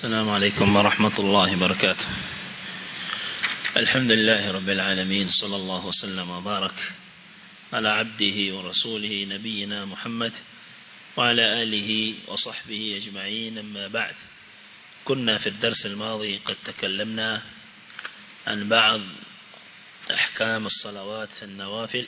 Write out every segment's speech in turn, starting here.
السلام عليكم ورحمة الله وبركاته الحمد لله رب العالمين صلى الله وسلم وبارك على عبده ورسوله نبينا محمد وعلى آله وصحبه أجمعين أما بعد كنا في الدرس الماضي قد تكلمنا عن بعض أحكام الصلوات النوافل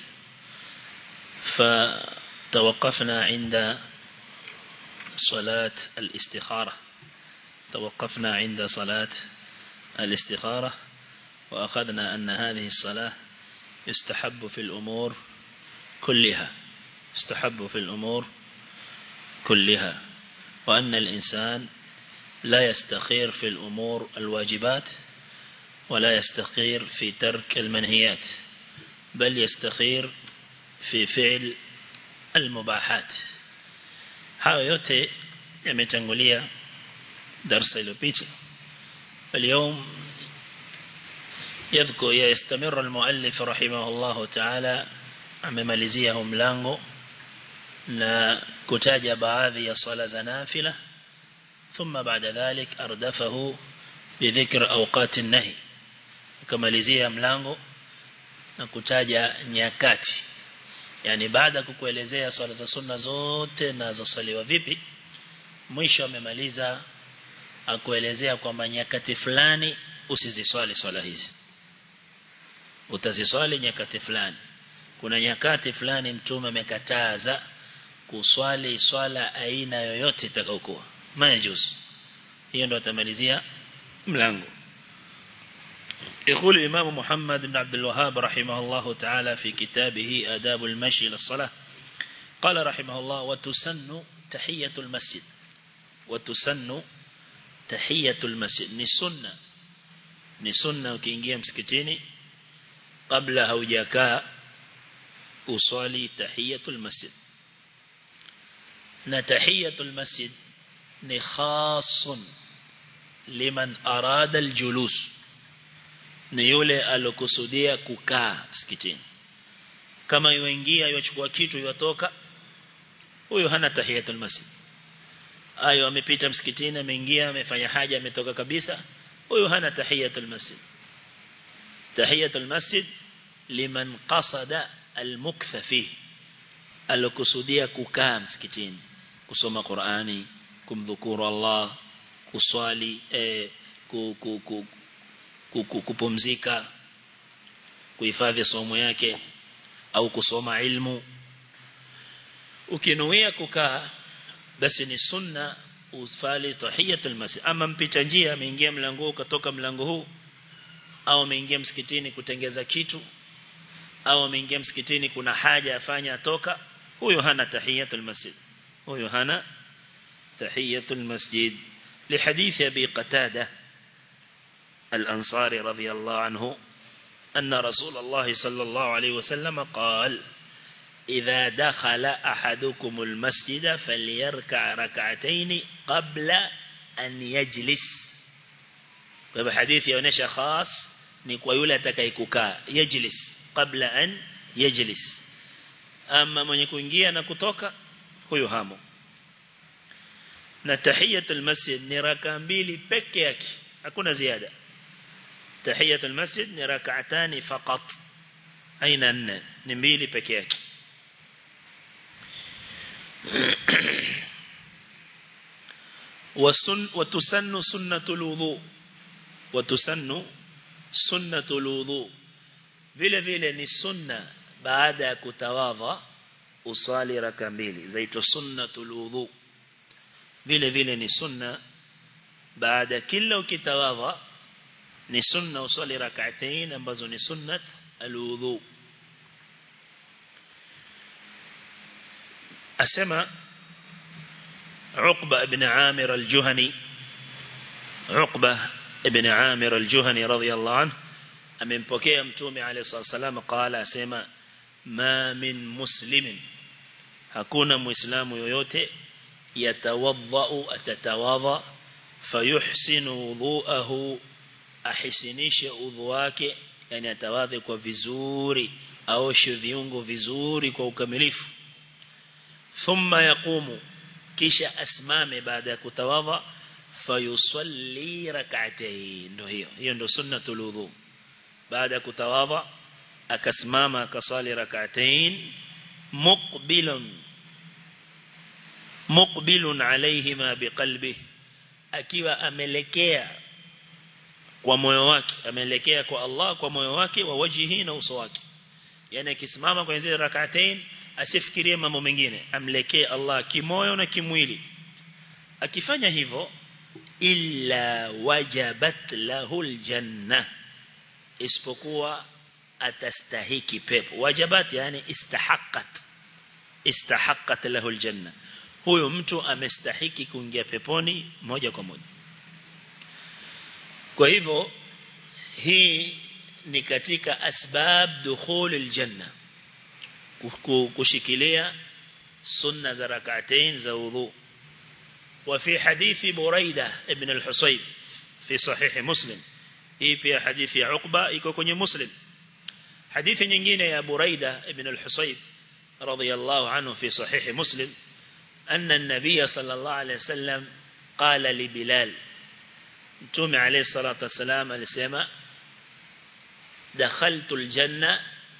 فتوقفنا عند صلاة الاستخارة توقفنا عند صلاة الاستخارة وأخذنا أن هذه الصلاة يستحب في الأمور كلها يستحب في الأمور كلها وأن الإنسان لا يستخير في الأمور الواجبات ولا يستخير في ترك المنهيات بل يستخير في فعل المباحات hayo yote yametangulia darasa iliyopita اليوم يذكر يستمر المؤلف رحمه الله تعالى amemalizia huu mlango na kutaja baadhi ya swala za nafila ثم بعد ذلك أردفه بذكر أوقات النهي kamalizia mlango na kutaja nyakati yani baada kukuelezea swala za sunna zote na zosaliwa vipi mwisho amemaliza akuelezea kwamba nyakati fulani usiziswali swala hizi utaziswali nyakati fulani kuna nyakati fulani mtume amekataza kuswali swala aina yoyote itakayokuwa majuz hiyo ndo atamalizia mlango يقول الإمام محمد بن عبد الوهاب رحمه الله تعالى في كتابه آداب المشي للصلاة قال رحمه الله وتسن تحية المسجد وتسن تحية المسجد نسنة نسنة وكينجيا مسكتيني قبل هوجاكا أصلي تحية المسجد نتحية المسجد نخاص لمن أراد الجلوس ni yule alokusudia kukaa msikitini kama yuingia yochukua kitu yotoka huyo hana tahiyatul masjid ayo amepita msikitini ameingia amefanya haja ametoka kabisa huyo hana tahiyatul masjid tahiyatul masjid liman qasada almuktha fihi alokusudia kukaa msikitini kusoma Qur'ani kumdhukuru Allah kuswali eh, ku, ku, ku, kupumzika kuhifadhi somo yake au kusoma ilmu ukinuia kukaa basi ni sunna usfali tahiyatul masjid ama mpita njia ameingia mlango ukatoka mlango huu au ameingia msikitini kutengeza kitu au ameingia msikitini kuna haja afanya atoka huyo hana tahiyatul masjid huyo hana tahiyatul masjid لحديث أبي قتاده الأنصاري رضي الله عنه أن رسول الله صلى الله عليه وسلم قال إذا دخل أحدكم المسجد فليركع ركعتين قبل أن يجلس وبحديث يونيش خاص نكوى يولا تكيكوكا يجلس قبل أن يجلس أما من يكون جيا نكتوك هو يهامو نتحية المسجد نراكا mbili peke yake hakuna ziada تحية المسجد ni rak'atani faqat aina nne ni mbili peke yake wasun watusannu sunnatul wudu watusannu sunnatul wudu vile vile ni sunna baada ya kutawadha usali raka mbili zaitwa sunnatul wudu vile vile ni sunna baada kila ukitawadha ni sunna usali rak'atain ambazo ni sunnat alwudu asema عقبة بن عامر الجهني عقبة بن عامر الجهني رضي الله عنه amempokea mtume alayhi wasallam qala asema ma min muslimin hakuna muislamu yoyote yatawadha atatawadha fayuhsinu wudhu'ahu ahisinishe udhu wake yani atawadhe kwa vizuri aoshe viungo vizuri kwa ukamilifu thumma yaqumu kisha asimame baada ya kutawadha fayusalli rak'atayn ndio hiyo hiyo ndio sunnatul wudu baada kutawadha akasimama akasali rak'atayn muqbilun muqbilun alayhima biqalbihi akiwa amelekea kwa moyo wake ameelekea kwa Allah kwa moyo wake wa wajihi na uso wake yani akisimama kwenye zile rak'atain asifikirie mambo mengine amlekee Allah kimoyo na kimwili akifanya hivyo illa wajabat lahu aljanna isipokuwa atastahiki pepo wajabat yani istahaqqat istahaqqat lahu aljanna huyo mtu amestahiki kuingia peponi moja kwa moja kwa hivyo hii ni katika asbab dukhul aljanna kushikilia sunna za rak'atain za wudhu وفي حديث بريدة ابن الحصيب في صحيح مسلم hii pia hadithi ya Uqba iko kwenye Muslim hadithi nyingine ya Buraida ibn al-Husayb radiyallahu anhu fi sahih Muslim أن النبي صلى الله عليه وسلم قال لبلال متوم عليه الصلاة والسلام alisema دخلت الجنة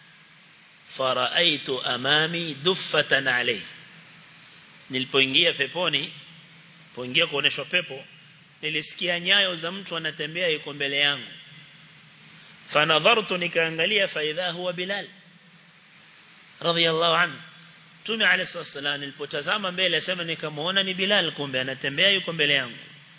فرأيت أمامي دفة عليه nilipoingia peponi poingia kuoneshwa pepo nilisikia nyayo za mtu anatembea yuko mbele yangu fanadhartu nikaangalia faidha huwa bilal radiyallahu anhu Mtume alayhi wasallam nilipotazama mbele asema nikamuona ni Bilal kumbe anatembea yuko mbele yangu.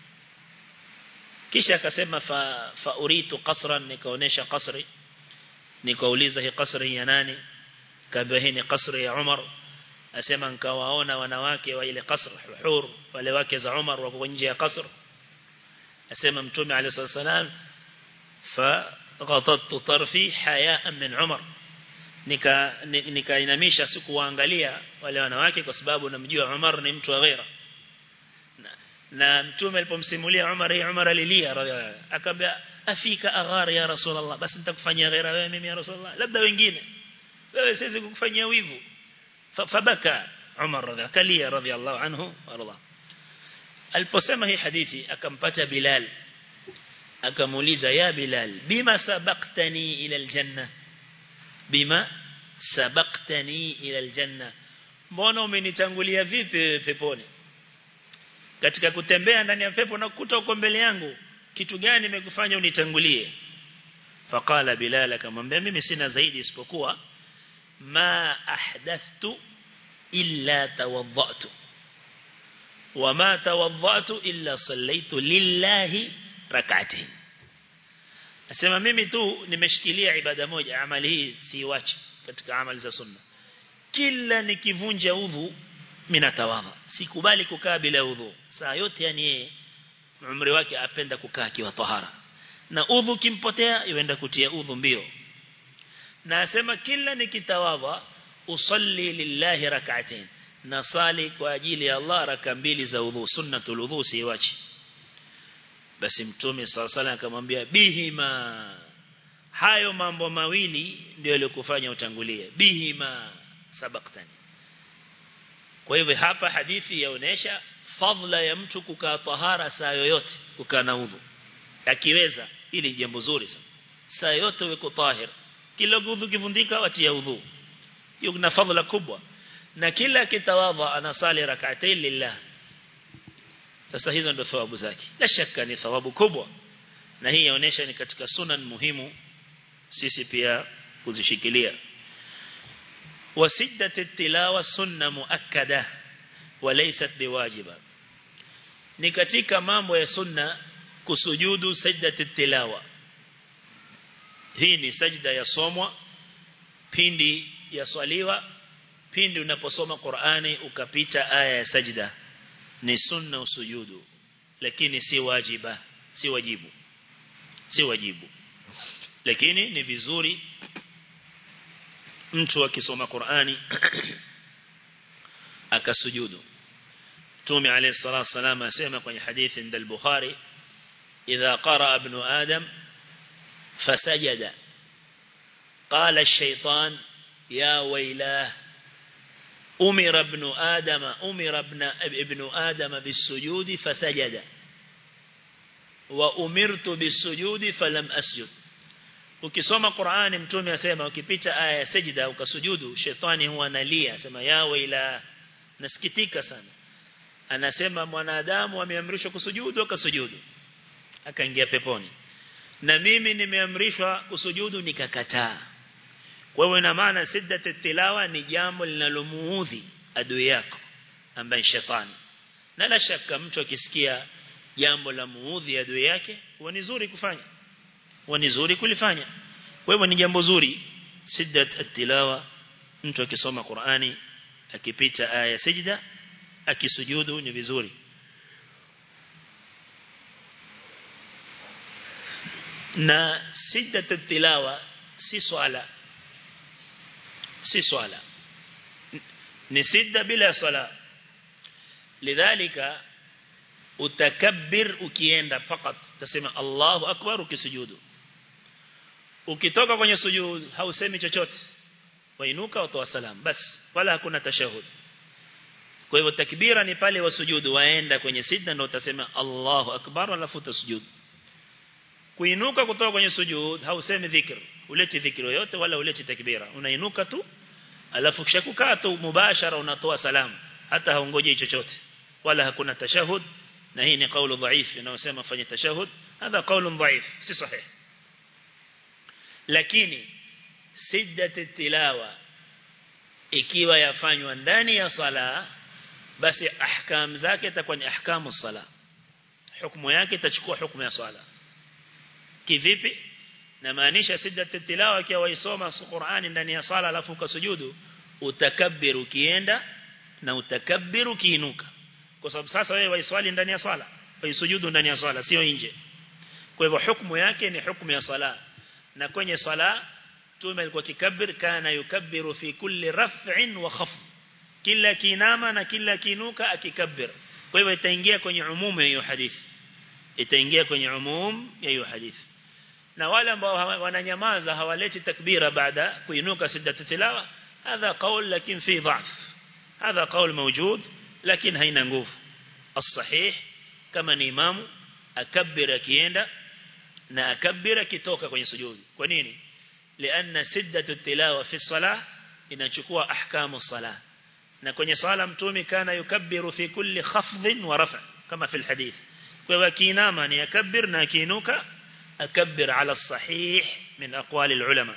Kisha akasema fa, fa uritu qasran nikaonesha qasri. Nikauliza hii qasri ya nani? Kaambia hii ni qasri ya Umar. Asema nikawaona wanawake wa ile qasr hur wale wake za Umar wako nje ya qasr. Asema Mtume alayhi wasallam fa ghatattu tarfi hayaan min Umar nika nikainamisha sikuwaangalia wale wanawake kwa sababu namjua Umar ni mtu wa ghaira na, na mtume alipomsimulia Umar hii Umar alilia akamwambia afika aghar ya rasulullah basi nitakufanyia ghaira wewe mimi ya rasulullah labda wengine wewe siwezi kukufanyia wivu fabaka Umar radhiallahu kalia radhiallahu anhu warda aliposema hii hadithi akampata Bilal akamuuliza ya Bilal bima sabaqtani ila aljanna bima sabaqtani ila aljanna mbona umenitangulia vipi peponi katika kutembea ndani ya pepo na kukuta uko mbele yangu kitu gani nimekufanya unitangulie faqala bilal akamwambia mimi sina zaidi isipokuwa ma ahdathtu illa tawaddatu wama tawaddatu illa sallaitu lillahi rak'atayn Asema mimi tu nimeshikilia ibada moja amali hii siiwachi katika amali za sunna. Kila nikivunja udhu mimi natawadha. Sikubali kukaa bila udhu. Saa yote yani yeye umri wake apenda kukaa akiwa tahara. Na udhu kimpotea yuenda kutia udhu mbio. Na asema kila nikitawadha usalli lillahi rak'atain. Nasali kwa ajili ya Allah raka mbili za udhu sunnatul udhu siiwachi basi mtume sala sala akamwambia bihima hayo mambo mawili ndio yaliyokufanya utangulie bihima sabaktani kwa hivyo hapa hadithi yaonesha fadla ya mtu kukaa tahara saa yoyote kukaa na udhu akiweza ili jambo zuri sana saa yote uwe tahir kila udhu kivundika watia udhu hiyo kuna fadla kubwa na kila kitawadha anasali rak'atayn lillah sasa hizo ndio thawabu zake la shaka ni thawabu kubwa na hii inaonyesha ni katika sunan muhimu sisi pia kuzishikilia wasiddat tilawa sunna muakkada walaysat biwajiba ni katika mambo ya sunna kusujudu sajdat tilawa hii ni sajda ya somwa pindi ya swaliwa pindi unaposoma Qur'ani ukapita aya ya sajda ni sunna usujudu lakini si wajiba si wajibu si wajibu lakini ni vizuri mtu akisoma Qur'ani akasujudu Mtume عليه الصلاه والسلام asema kwenye hadithi ndal Bukhari idha qara ibn adam fasajada qala ash-shaytan ya waylah أمر ابن آدم أمر ابن ابن آدم بالسجود فسجد wa umirtu bisujudi falam asjud ukisoma Qur'ani mtume asema ukipita aya ya sajida ukasujudu shetani huwa analia asema yawe ila nasikitika sana anasema mwanadamu ameamrishwa kusujudu akasujudu akaingia peponi na mimi nimeamrishwa kusujudu nikakataa kwa hiyo ina maana siddat tilawa ni jambo linalomuudhi adui yako ambaye shetani na la shaka mtu akisikia jambo la muudhi adui yake huwa ni zuri kufanya huwa ni zuri kulifanya kwa hivyo ni jambo zuri siddat tilawa mtu akisoma Qur'ani akipita aya sijda akisujudu ni vizuri na siddat tilawa si swala si swala ni sidda bila swala lidhalika utakabbir ukienda fakat tasema Allahu akbar ukisujudu ukitoka kwenye sujud hausemi chochote wainuka watoa salam bas wala hakuna tashahud kwa hivyo takbira ni pale wasujudu waenda kwenye sidda ndio utasema Allahu akbar alafu utasujudu kuinuka kutoka kwenye sujud hausemi dhikr uleti dhikri yoyote wala uleti takbira unainuka tu alafu kisha kukaa tu mubashara unatoa salamu hata haungoje chochote wala hakuna tashahud na hii ni kaulu dhaif inayosema fanye tashahud hadha kaulu dhaif si sahih lakini siddat tilawa ikiwa yafanywa ndani ya sala basi ahkam zake itakuwa ni ahkamu sala hukumu yake itachukua hukumu ya sala kivipi na maanisha siddat tilawa ikiwa waisoma Qur'ani ndani ya sala alafu ukasujudu utakabbiru ukienda na utakabbiru ukiinuka kwa sababu sasa wewe waiswali ndani ya sala waisujudu ndani ya sala sio nje kwa hivyo hukumu yake ni hukumu ya sala na kwenye sala tume alikuwa kikabbir kana yukabbiru fi kulli raf'in wa khafd kila kinama na kila kinuka akikabbir kwa hivyo itaingia kwenye umumu ya hiyo hadithi itaingia kwenye umum ya hiyo hadithi na wale ambao wananyamaza hawaleti takbira baada kuinuka siddat tilawa hadha qaul lakini fi dha'f hadha qaul mawjud lakini haina nguvu as-sahih kama ni imamu akabbir akienda na akabbir akitoka kwenye sujudi kwa nini lianna siddatu tilawa fi salah inachukua ahkamu salah na kwenye sala mtume kana yukabbiru fi kulli khafdhin wa raf' kama fi alhadith kwa hivyo kiinama ni akabbir na kiinuka akabbir ala as-sahih min aqwali al-ulama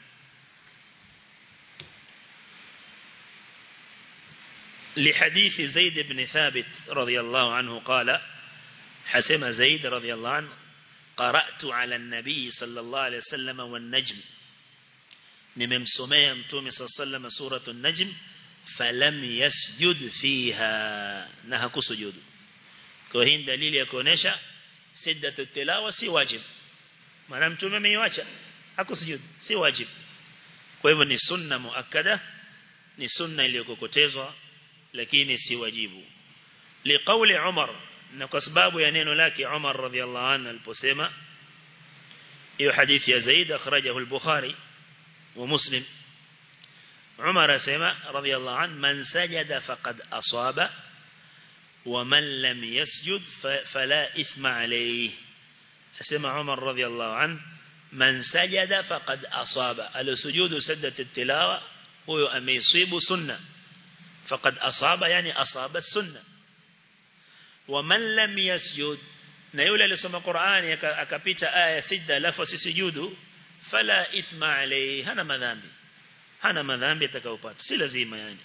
لحديث زيد بن ثابت رضي الله عنه قال حسم زيد رضي الله عنه قرأت على النبي صلى الله عليه وسلم والنجم نممسمي أمتومي صلى الله عليه وسلم سورة النجم فلم يسجد فيها نهك سجود كوهين دليل يكونيشا سدة التلاوة سي واجب ما نمتومي ميواجه haku sujud si wajib kwa hivyo ni sunna muakkada ni sunna iliyokokotezwa lakini si wajibu liqauli Umar na kwa sababu ya neno lake Umar radhiallahu anhu aliposema hiyo hadithi ya Zaid akhrajahu al-Bukhari wa Muslim Umar asema radhiallahu anhu man sajada faqad asaba wa man lam yasjud fala ithma alayhi asema Umar radhiallahu anhu man sajada faqad asaba al-sujudu saddat at-tilawa huyo ameisibu sunna faqad asaba yani asaba sunna wa man lam yasjud na yule aliyosoma Qur'ani akapita aya sijda alafu asisujudu fala ithma alayhi hana madhambi hana madhambi atakayopata si lazima yani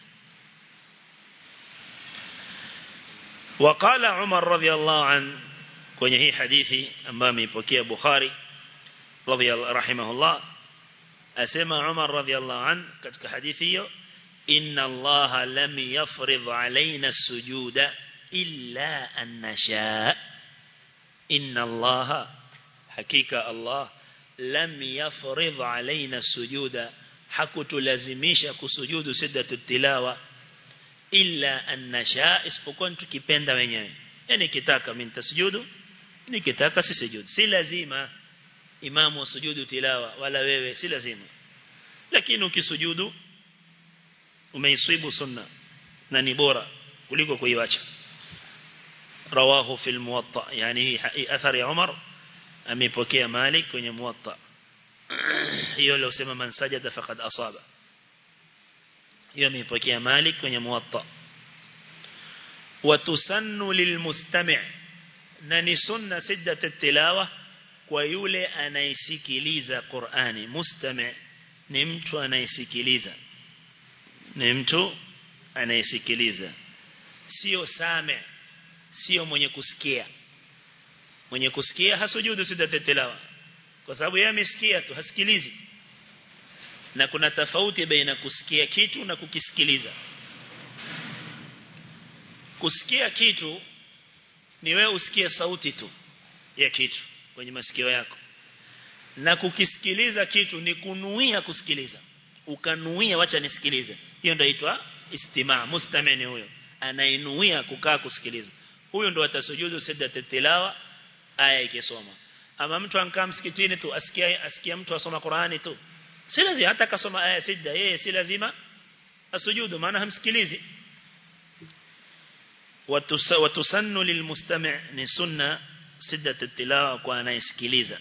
وقال عمر رضي الله عنه kwenye hii hadithi ambayo ameipokea Bukhari radhiyallahu rahimahullah asema Umar radhiyallahu an katika hadithi hiyo inna Allah lam yafrid alaina sujuda illa an nasha inna Allah hakika Allah lam yafrid alaina sujuda hakutulazimisha kusujudu siddatu tilawa illa an nasha isipokuwa tukipenda wenyewe yani kitaka mimi nitasujudu nikitaka sisujudu si lazima imamu sujudu tilawa wala wewe si lazima lakini ukisujudu umeiswibu sunna na ni bora kuliko kuiacha رواه في الموطأ يعني أثر يا عمر أميبوكي مالك kwenye موطأ hiyo leo sema man sajada faqad asaba hiyo ameipokea Malik kwenye muwatta watusannu lilmustami' na ni sunna siddat tilawa kwa yule anayesikiliza Qur'ani mustami' ni mtu anayesikiliza ni mtu anayesikiliza sio same sio mwenye kusikia mwenye kusikia hasujudu siddat tilawa kwa sababu yeye amesikia tu hasikilizi na kuna tofauti baina kusikia kitu na kukisikiliza kusikia kitu ni wewe usikie sauti tu ya kitu kwenye masikio yako na kukisikiliza kitu ni kunuia kusikiliza ukanuia wacha nisikilize hiyo ndio inaitwa istimaa mustamini huyo anainuia kukaa kusikiliza huyo ndio atasujudu siddat tilawa aya ikisoma ama mtu ankaa msikitini tu asikia asikia mtu asoma Qur'ani tu si lazima hata kasoma aya sijda yeye si lazima asujudu maana hamsikilizi watusannu lilmustami' ni sunna siddat tilawa kwa anayesikiliza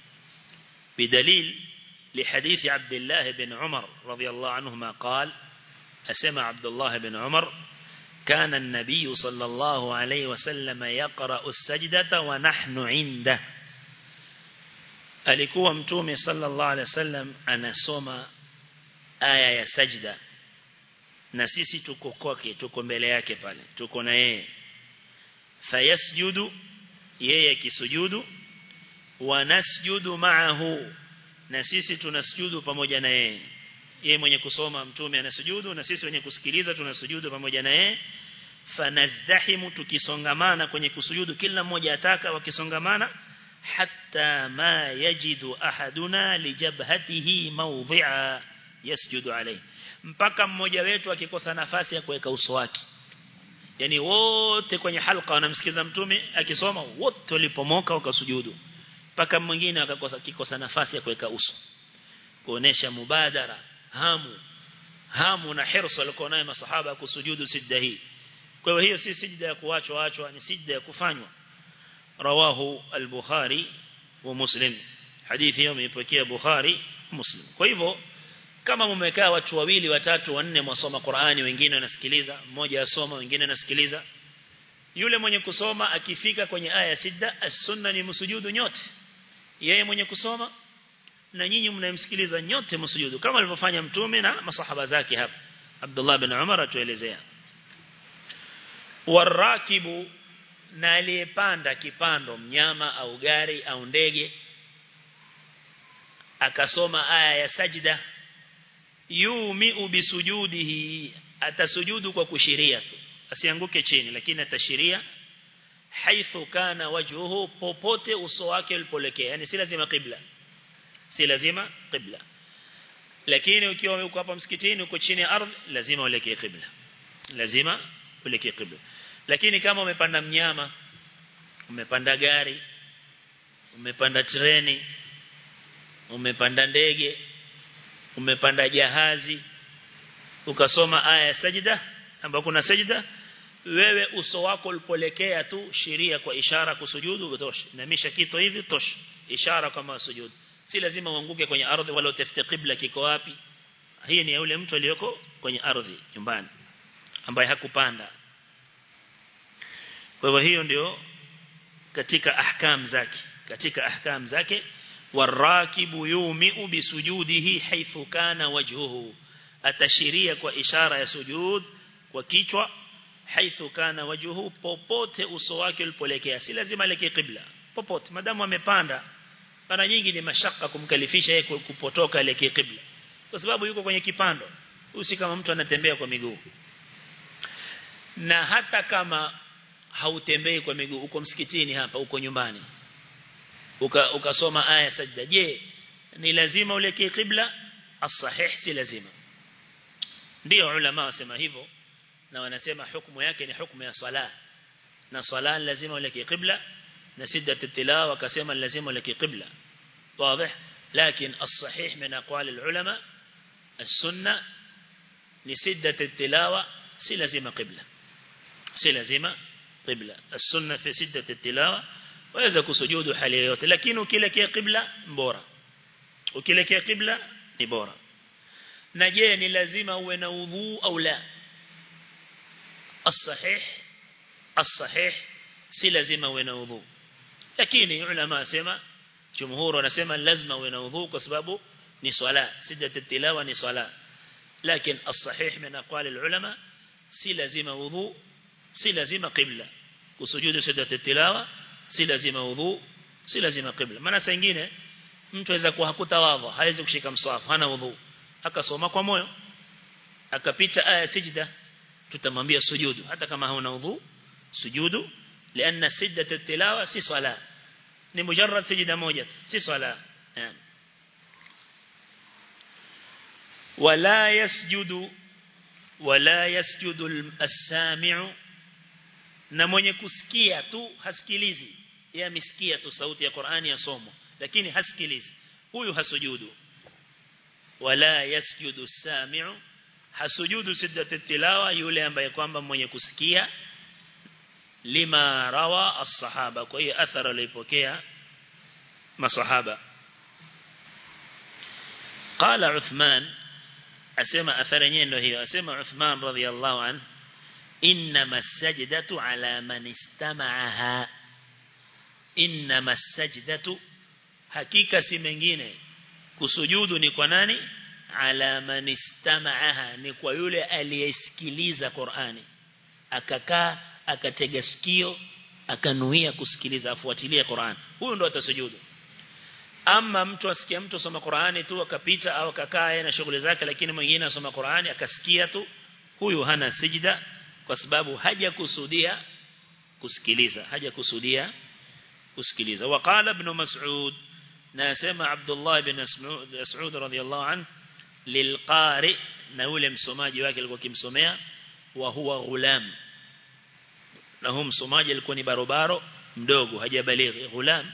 بدليل لحديث عبد الله بن عمر رضي الله عنهما قال أسمع عبد الله بن عمر كان النبي صلى الله عليه وسلم يقرأ السجدة ونحن عنده alikuwa mtume sallallahu alaihi wasallam anasoma aya ya sajda na sisi tuko kwake tuko mbele yake pale tuko na yeye fayasjudu yeye kisujudu wa nasjudu ma'ahu na sisi tunasujudu pamoja na yeye yeye mwenye kusoma mtume anasujudu na sisi wenye kusikiliza tunasujudu pamoja na yeye fanazdahimu tukisongamana kwenye kusujudu kila mmoja ataka wakisongamana حتى ما يجد أحدنا لجبهته موضعا يسجد عليه mpaka mmoja wetu akikosa nafasi ya kuweka uso wake yani wote kwenye halqa wanamsikiza mtume akisoma wote walipomoka wakasujudu mpaka mwingine akakosa kikosa nafasi ya kuweka uso kuonesha mubadara hamu hamu na hirsu walikuwa nayo masahaba kusujudu sijda hii kwa hiyo hiyo si sijda ya kuachwa achwa ni sijda ya kufanywa رواه البخاري ومسلم حديث يوم يپokea Bukhari Muslim kwa hivyo kama mmekaa watu wawili watatu wanne mwasoma Qur'ani wengine wanasikiliza mmoja asoma wengine anasikiliza yule mwenye kusoma akifika kwenye aya sida as-sunna ni msujudu nyote yeye mwenye kusoma na nyinyi mnayemsikiliza nyote msujudu kama alivyofanya mtume na masahaba zake hapa Abdullah bin Umar atuelezea warakibu na aliyepanda kipando mnyama au gari au ndege akasoma aya ya sajda yumiu bisujudihi atasujudu kwa kushiria tu asianguke chini lakini atashiria haithu kana wajhuhu popote uso wake ulipolekea yani si lazima qibla si lazima qibla lakini ukiwa uko hapa msikitini uko chini ya ardhi lazima uelekee qibla lazima uelekee qibla lakini kama umepanda mnyama umepanda gari umepanda treni umepanda ndege umepanda jahazi ukasoma aya ya sajida ambapo kuna sajida wewe uso wako ulipolekea tu sheria kwa ishara kusujudu utosha namisha kitu hivi tosha ishara kama sujudu si lazima uanguke kwenye ardhi wala utafute qibla kiko wapi hii ni yule mtu aliyoko kwenye ardhi nyumbani ambaye hakupanda kwa hivyo hiyo ndio katika ahkam zake katika ahkam zake warakibu yumiu bisujudihi haithu kana wajhuhu atashiria kwa ishara ya sujud kwa kichwa haithu kana wajhuhu popote uso wake ulipolekea si lazima elekee qibla popote madamu amepanda mara nyingi ni mashaka kumkalifisha yeye kupotoka elekee qibla kwa sababu yuko kwenye kipando usi kama mtu anatembea kwa miguu na hata kama hautembei kwa miguu uko msikitini hapa uko nyumbani uka ukasoma aya sajda je ni lazima ulekee qibla as-sahih si lazima ndio ulama wasema hivyo na wanasema hukumu yake ni hukumu ya sala na sala lazima ulekee qibla na siddat tilawa wakasema lazima ulekee qibla واضح لكن الصحيح من اقوال العلماء السنه لسده التلاوه si lazima qibla si lazima qibla as-sunna fi siddati tilawa waweza kusujudu hali yoyote lakini ukielekea qibla bora ukielekea qibla ni bora na je ni lazima uwe na udhu au la as-sahih as-sahih si lazima uwe na udhu lakini ulama sema jumhur wanasema lazima uwe na udhu kwa sababu ni swala siddatu tilawa ni swala lakini as-sahih min aqwali ulama si lazima udhu si lazima qibla kusujudu siddatu tilawa si lazima udhu si lazima qibla maana saa nyingine mtu aweza kuwa hakutawadha hawezi kushika mswafu hana udhu akasoma kwa moyo akapita aya sijda tutamwambia sujudu hata kama hauna udhu sujudu لأن سجدة التلاوة سي صلاة ni mujarrad sijda moja si swala wala yasjudu wala yasjudu as-sami'u na mwenye kusikia tu hasikilizi yeye amesikia tu sauti ya Qur'ani yasomwa lakini hasikilizi huyu hasujudu wala yasjudu as-sami'u hasujudu siddatu tilawa yule ambaye kwamba mwenye kusikia lima rawa as-sahaba kwa hiyo athara alipokea masahaba qala Uthman asema athara yenyewe ndio hiyo asema Uthman radhiyallahu an inma sajdatu ala man istama'aha inma sajdatu hakika si mengine kusujudu ni kwa nani ala man istama'aha ni kwa yule aliyesikiliza Qur'ani akakaa akatega sikio akanuia kusikiliza afuatilie Qur'an huyo ndo atasujudu ama mtu asikia mtu soma Qur'ani tu akapita au akakaa na shughuli zake lakini mwingine asoma Qur'ani akasikia tu huyu hana sijda kwa sababu haja kusudia kusikiliza haja kusudia kusikiliza waqala ibn mas'ud na sema Abdullah ibn Mas'ud radhiyallahu an lilqari na yule msomaji wake alikuwa kimsomea wa huwa ghulam na huyo msomaji alikuwa ni barobaro mdogo hajabalighi ghulam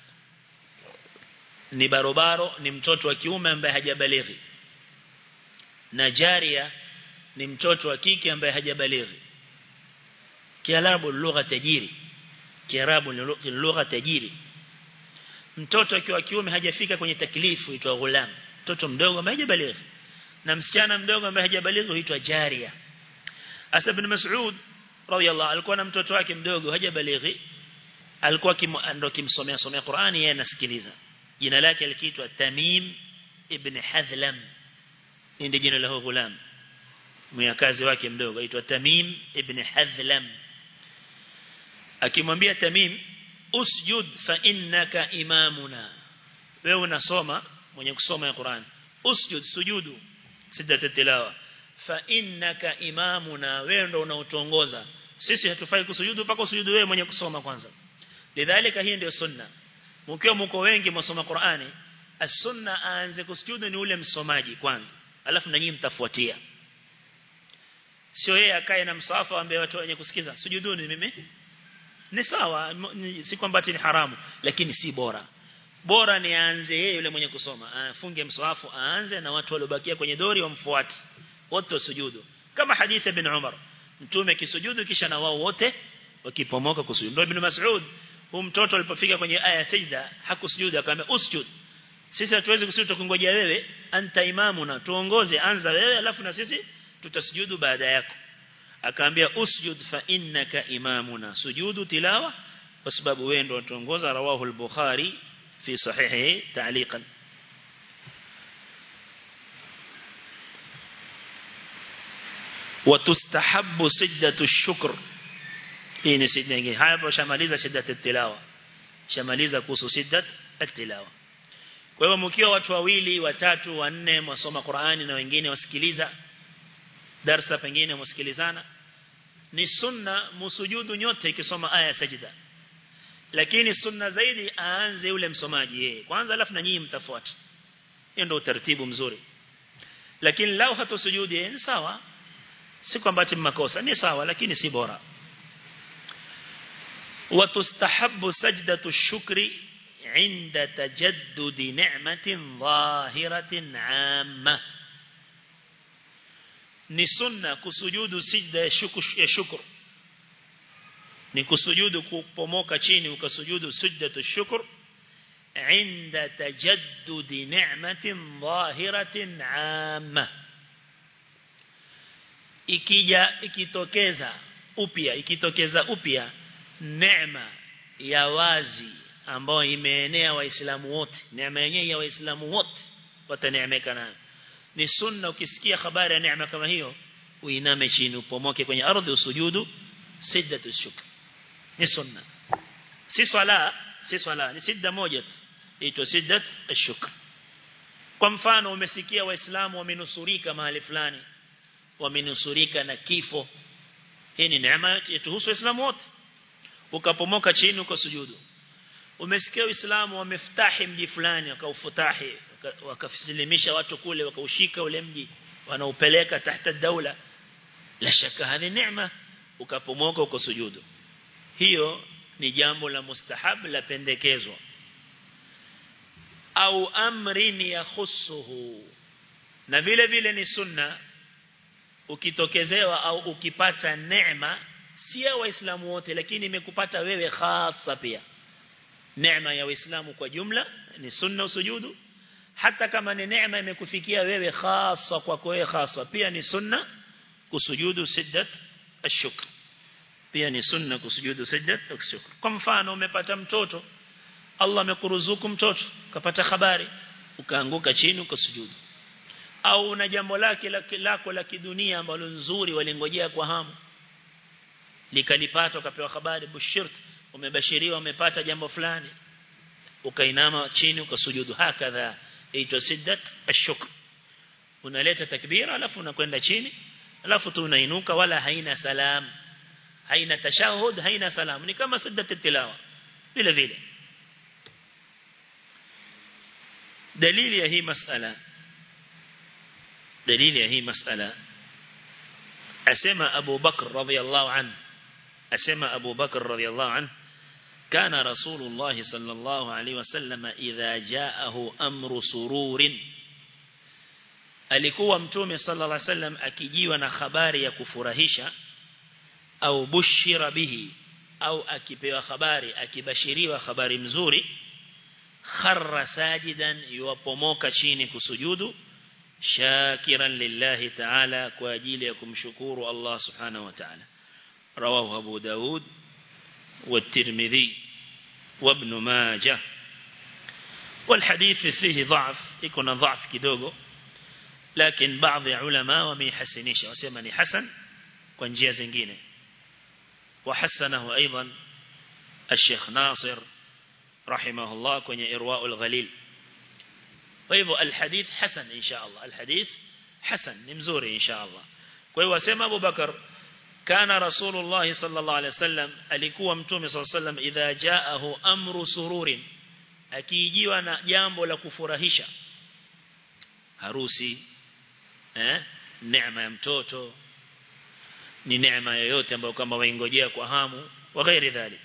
ni barobaro ni mtoto wa kiume ambaye hajabalighi na jaria ni mtoto wa kike ambaye hajabalighi kiarabu lugha tajiri kiarabu ni lugha tajiri mtoto akiwa kiume hajafika kwenye taklifu huitwa ghulam mtoto mdogo ambaye hajabalighi na msichana mdogo ambaye hajabalighi huitwa jaria Asa ibn Mas'ud radiyallahu alikuwa na mtoto wake mdogo hajabalighi alikuwa ndo kimsomea somea Qur'ani yeye anasikiliza jina lake likiitwa Tamim ibn Hadhlam ndio jina la ghulam myakazi wake mdogo aitwa Tamim ibn Hadhlam akimwambia Tamim usjud fa innaka imamuna wewe unasoma mwenye kusoma ya Qur'an usjud sujudu siddatu tilawa fa innaka imamuna wewe ndo unaotuongoza sisi hatufai kusujudu mpaka usujudu wewe mwenye kusoma kwanza lidhalika hii ndio sunna mkiwa mko wengi msoma Qur'ani as-sunna aanze kusujudu ni ule msomaji kwanza alafu na nyinyi mtafuatia sio yeye akae na msafa ambaye watu wenye kusikiza sujuduni mimi ni sawa si kwamba ni haramu lakini si bora bora ni aanze yeye yule mwenye kusoma afunge mswafu aanze na watu waliobakia kwenye dori wamfuate wote wasujudu kama hadithi ibn Umar mtume kisujudu kisha na wao wote wakipomoka kusujudu ndio ibn Mas'ud huyu mtoto alipofika kwenye aya ya sajda hakusujudu akamwambia usjud sisi hatuwezi kusujudu tukingojea wewe anta imamuna tuongoze anza wewe alafu na sisi tutasujudu baada yako akaambia usjud fa innaka imamuna sujudu tilawa kwa sababu wewe ndio tuongoza rawahu al-bukhari fi sahihi ta'liqan وتستحب سجدة الشكر hii ni sijda nyingine hapo shamaliza sijda tilawa shamaliza kuhusu sijda tilawa kwa hivyo mkiwa watu wawili watatu wanne msoma Qur'ani na wengine wasikiliza darsa pengine msikilizana ni sunna musujudu nyote ikisoma aya ya sajida lakini sunna zaidi aanze yule msomaji yeye kwanza alafu na nyinyi mtafuata hiyo ndio utaratibu mzuri lakini lao hatosujudi ni sawa si kwamba ati makosa ni sawa lakini si bora وتستحب سجدة الشكر عند تجدد نعمة ظاهرة عامة ni sunna kusujudu sijda ya shukr ya shukr ni kusujudu kupomoka chini ukasujudu sujdatu shukr عند تجدد نعمة ظاهرة عامة ikija ikitokeza upya ikitokeza upya neema ya wazi ambayo imeenea waislamu wote neema yenyewe ya waislamu wote wataneemeka nayo ni sunna ukisikia habari ya neema kama hiyo uiname chini upomoke kwenye ardhi usujudu siddatu shukr ni sunna si swala si swala ni sidda moja tu inaitwa siddat ashukr kwa mfano umesikia waislamu wamenusurika mahali fulani wamenusurika na kifo hii ni neema yetuhusu waislamu wote ukapomoka chini ukasujudu umesikia waislamu wamefutahi mji fulani wakaufutahi wakafisilimisha watu kule wakaushika ule mji wanaupeleka tahta daula la shaka hadi neema ukapomoka ukasujudu hiyo ni jambo la mustahab la pendekezwa au amrin yakhusuhu na vile vile ni sunna ukitokezewa au ukipata neema si ya waislamu wote lakini imekupata wewe hasa pia neema ya waislamu kwa jumla ni sunna usujudu hata kama ni neema imekufikia wewe hasa kwa wewe hasa pia ni sunna kusujudu siddat ashukr pia ni sunna kusujudu siddat ashukr kwa mfano umepata mtoto Allah amekuruzuku mtoto ukapata habari ukaanguka chini ukasujudu au una jambo lake lako la kidunia ambalo nzuri walingojea kwa hamu likalipata ukapewa habari bushirt umebashiriwa umepata jambo fulani ukainama chini ukasujudu hakadha aitwa siddat ashukr unaleta takbira alafu unakwenda chini alafu tu unainuka wala haina salam haina tashahud haina salam ni kama siddat tilawa vile vile dalili ya hii masala dalili ya hii masala asema Abu Bakr radhiyallahu anhu asema Abu Bakr radhiyallahu anhu كان رسول الله صلى الله عليه وسلم إذا جاءه أمر سرور alikuwa mtume sallallahu alaihi wasallam akijiwa na habari ya kufurahisha au bushira bihi au akipewa habari akibashiriwa habari mzuri kharra sajidan yuwapomoka chini kusujudu shakiran lillahi ta'ala kwa ajili ya kumshukuru Allah subhanahu wa ta'ala rawahu Abu Daud والترمذي وابن ماجه والحديث فيه ضعف يكون ضعف kidogo لكن بعض علماء وميحسنيش وسمى ni hasan kwa njia zingine وحسنه ايضا الشيخ ناصر رحمه الله kwenye irواء الغليل فايو الحديث حسن ان شاء الله الحديث حسن ni mzuri ان شاء الله kwa hiyo wasema Abu Bakar kana rasulullah sallallahu alaihi wasallam alikuwa mtume sallallahu alaihi wasallam idha jaahu amru sururin akijiwa na jambo la kufurahisha harusi eh neema ya mtoto ni neema yoyote ambayo kama waingojea kwa hamu wa ghairi dhalik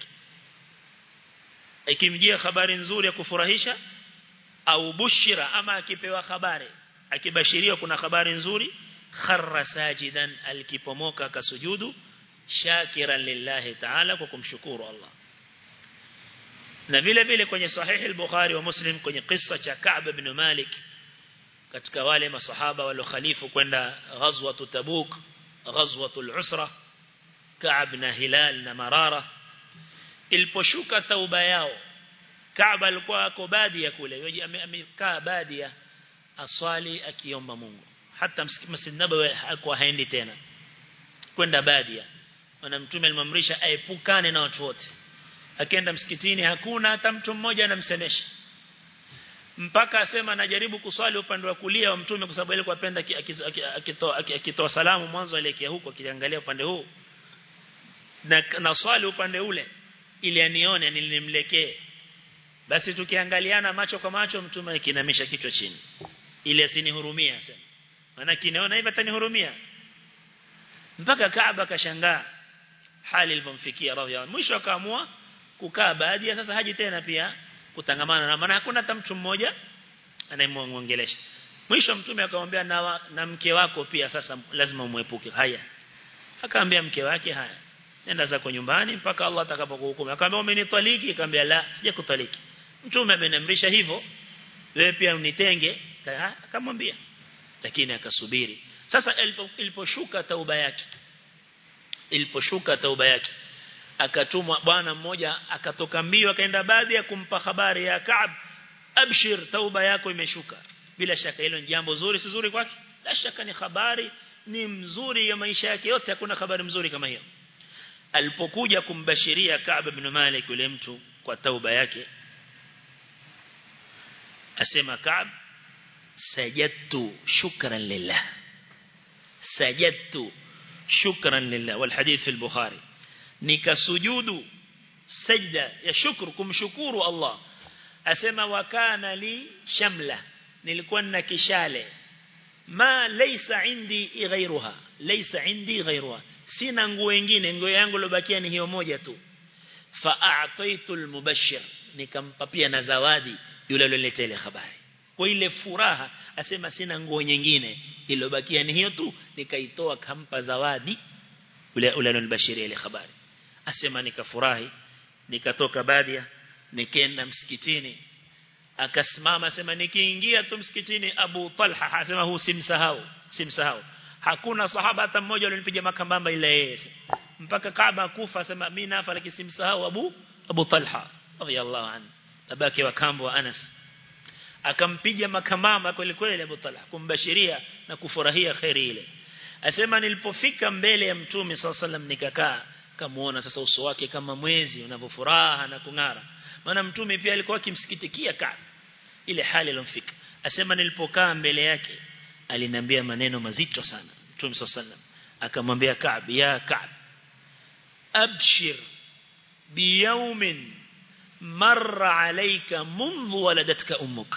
ikimjia habari nzuri ya kufurahisha au bushira ama akipewa habari akibashiriwa kuna habari nzuri kharra sajidan alikipomoka kasujudu shakiran lillahi ta'ala kwa kumshukuru Allah na vile vile kwenye sahihi al-Bukhari wa Muslim kwenye kisa cha Ka'b ibn Malik katika wale masahaba wale khalifu kwenda ghazwatu Tabuk ghazwatu al-Usra Ka'b na Hilal na Marara iliposhuka tauba yao Ka'b alikuwa ako badia kule amekaa badia aswali akiomba Mungu hata Masjid Nabawi hakuwa haendi tena kwenda badia na mtume alimamrisha aepukane na watu wote akienda msikitini hakuna hata mtu mmoja anamsemesha mpaka asema anajaribu kuswali upande wa kulia wa mtume kwa sababu alikuwa apenda akitoa akitoa salamu mwanzo alielekea huko akiangalia upande huu na na swali upande ule ili anione nilimlekee basi tukiangaliana macho kwa macho mtume akinamisha kichwa chini ili asinihurumia asema maana kinaona hivi atanihurumia mpaka Kaaba kashangaa hali ilipomfikia radhiallahu mwisho akaamua kukaa baadhi sasa haji tena pia kutangamana na maana hakuna hata mtu mmoja anayemuongelesha mwisho mtume akamwambia na, na mke wako pia sasa lazima umwepuke haya akaambia mke wake haya nenda zako nyumbani mpaka Allah atakapokuhukumu akamwambia umenitaliki akamwambia la sijakutaliki mtume ameniamrisha hivyo wewe pia unitenge akamwambia lakini akasubiri sasa iliposhuka tauba yake iliposhuka tauba yake akatumwa bwana mmoja akatoka mbio akaenda baadhi ya kumpa habari ya Kaab abshir tauba yako imeshuka bila shaka hilo ni jambo zuri si zuri kwake la shaka ni habari ni mzuri ya maisha yake yote hakuna habari mzuri kama hiyo alipokuja kumbashiria Kaab ibn Malik yule mtu kwa tauba yake asema Kaab sajadtu shukran lillah sajadtu shukran lillah wal hadith fi al-bukhari nikasujudu sajda ya shukru kumshukuru Allah asema wakana li shamla nilikuwa na kishale ma laysa indi ghayruha laysa indi ghayruha sina nguo nyingine nguo yangu lobakia ni hiyo moja tu fa a'taitu al-mubashshir nikampa pia na zawadi yule aliyoleta ile habari kwa ile furaha asema sina nguo nyingine iliyobakia ni hiyo tu nikaitoa kampa zawadi yule yule aliyobashiria ile habari asema nikafurahi nikatoka badia nikaenda msikitini akasimama asema nikiingia tu msikitini Abu Talha asema huu simsahau simsahau hakuna sahaba hata mmoja aliyonipiga makambamba ile yeye mpaka Kaaba kufa asema mimi nafa lakini simsahau Abu Abu Talha radiyallahu anhu babake wa kambo wa Anas akampiga makamama kweli kweli Abu Talha kumbashiria na kufurahia khairi ile asema nilipofika mbele ya mtume sallallahu nikakaa kamuona sasa uso wake kama mwezi unavyofuraha na kung'ara maana mtume pia alikuwa akimsikitikia Kaab ile hali ilomfika asema nilipokaa mbele yake aliniambia maneno mazito sana mtume sallallahu akamwambia Kaab ya Kaab abshir biyawmin marra alayka منذ ولدتك أمك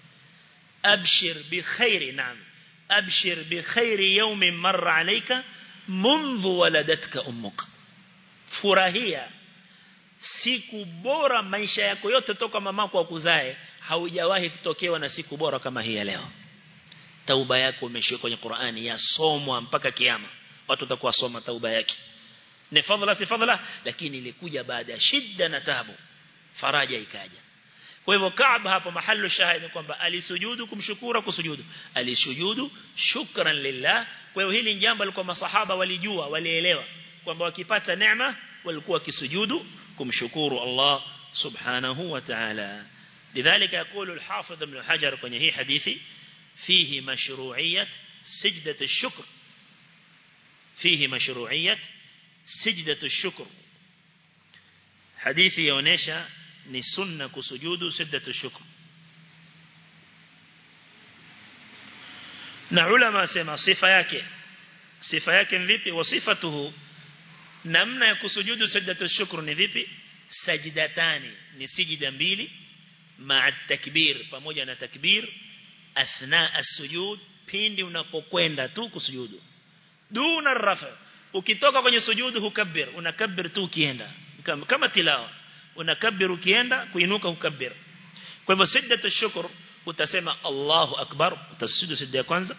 أبشر بخير نعم أبشر بخير يوم مر عليك منذ ولدتك أمك furahia siku bora maisha yako yote toka mamako akuzae haujawahi kutokewa na siku bora kama hii leo tauba yako umeshika kwenye Qur'ani yasomwa mpaka kiyama watu watakuwa soma tauba yake ni fadhila si fadhila lakini ilikuja baada ya shida na taabu faraja ikaja kwa hivyo Kaab hapo mahali shahidi kwamba alisujudu kumshukuru kusujudu alisujudu shukran lillah kwa hivyo hili jambo alikuwa masahaba walijua walielewa kwamba wakipata neema walikuwa kisujudu kumshukuru Allah subhanahu wa ta'ala lidhalika يقول الحافظ ابن حجر kwenye hii hadithi fihi mashru'iyyat sajdat ash-shukr fihi mashru'iyyat sajdat ash-shukr hadithi yaonesha ni sunna kusujudu sajdat ash-shukr na ulama sema sifa yake sifa yake ni vipi wasifatuhu namna ya kusujudu sajdatu shukr ni vipi sajdatani ni sijida mbili ma'a takbir pamoja na takbir athna as-sujud pindi unapokwenda tu kusujudu duna rafa ukitoka kwenye sujudu hukabbir unakabbir tu ukienda kama, kama tilawa unakabbir ukienda kuinuka hukabbir kwa hivyo sajdatu shukr utasema Allahu akbar utasujudu sijda ya kwanza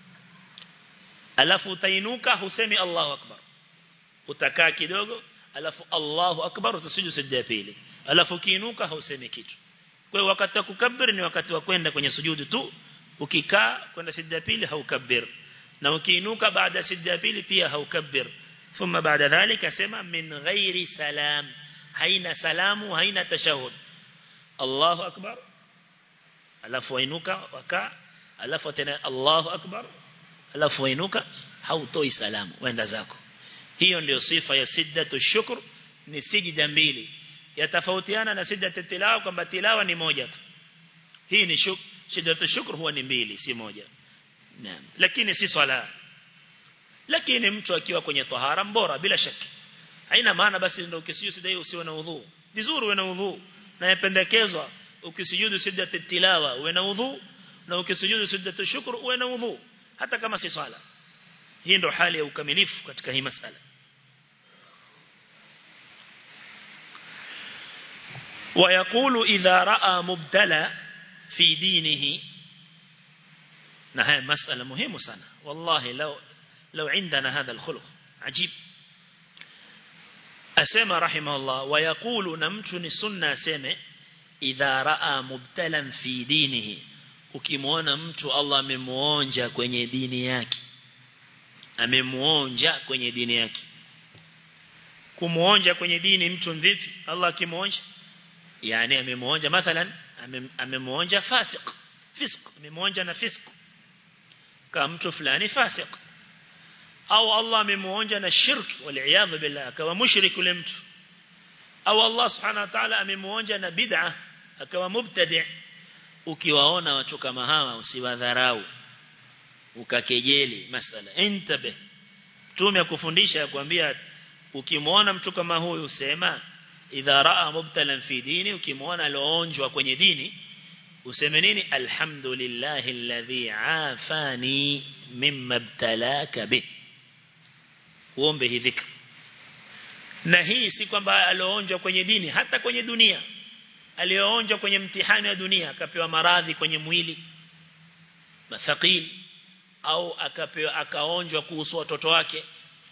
alafu utainuka husemi Allahu akbar utakaa kidogo alafu Allahu akbar utasujudu sijda ya pili alafu kiinuka hausemi kitu kwa hiyo wakati wa kukabbir ni wakati wa kwenda kwenye sujudu tu ukikaa kwenda sijda ya pili haukabbir na ukiinuka baada ya sijda ya pili pia haukabbir thumma baada dhalika sema min ghairi salam haina salamu haina tashahud Allahu akbar alafu wainuka waka alafu tena Allahu akbar alafu wainuka hautoi salamu wenda zako hiyo ndio sifa ya siddatu shukr ni sijida mbili yatafautiana na siddatu tilawa kwamba tilawa ni moja tu hii ni shuk siddatu shukr huwa ni mbili si moja naam lakini si swala lakini mtu akiwa kwenye tahara bora bila shaka haina maana basi ndio ukisijudu sida hiyo usiwe na udhu vizuri uwe na udhu na yapendekezwa ukisujudu siddatu tilawa uwe na udhu na ukisujudu siddatu shukr uwe na udhu hata kama si swala hii ndo hali ya ukamilifu katika hii masala ويقول إذا رأى مبتلى في دينه نهاية مسألة مهمة سنة والله لو لو عندنا هذا الخلق عجيب asema rahimahullah wayakulu na mtu ni sunna aseme idha raa mubtalan fi dinihi ukimwona mtu Allah amemuonja kwenye dini yake amemuonja kwenye dini yake kumuonja kwenye dini mtu vipi Allah akimuonja yani amemuonja mathalan amemuonja fasik fisk amemuonja na fisk kama mtu fulani fasik au Allah amemuonja na shirk wal billah akawa mushrik yule mtu au Allah subhanahu wa ta'ala amemuonja na bid'a akawa mubtadi' ukiwaona watu kama hawa usiwadharau ukakejeli masala intabe tume akufundisha kuambia ukimwona mtu kama huyu sema idha raa mubtalan fi dini ukimwona aloonjwa kwenye dini useme nini alhamdulillahi alladhi afani mimma ibtalaka bih uombe hii dhikr na hii si kwamba aloonjwa kwenye dini hata kwenye dunia alioonjwa kwenye mtihani wa dunia akapewa maradhi kwenye mwili mathaqil au akapewa akaonjwa kuhusu watoto wake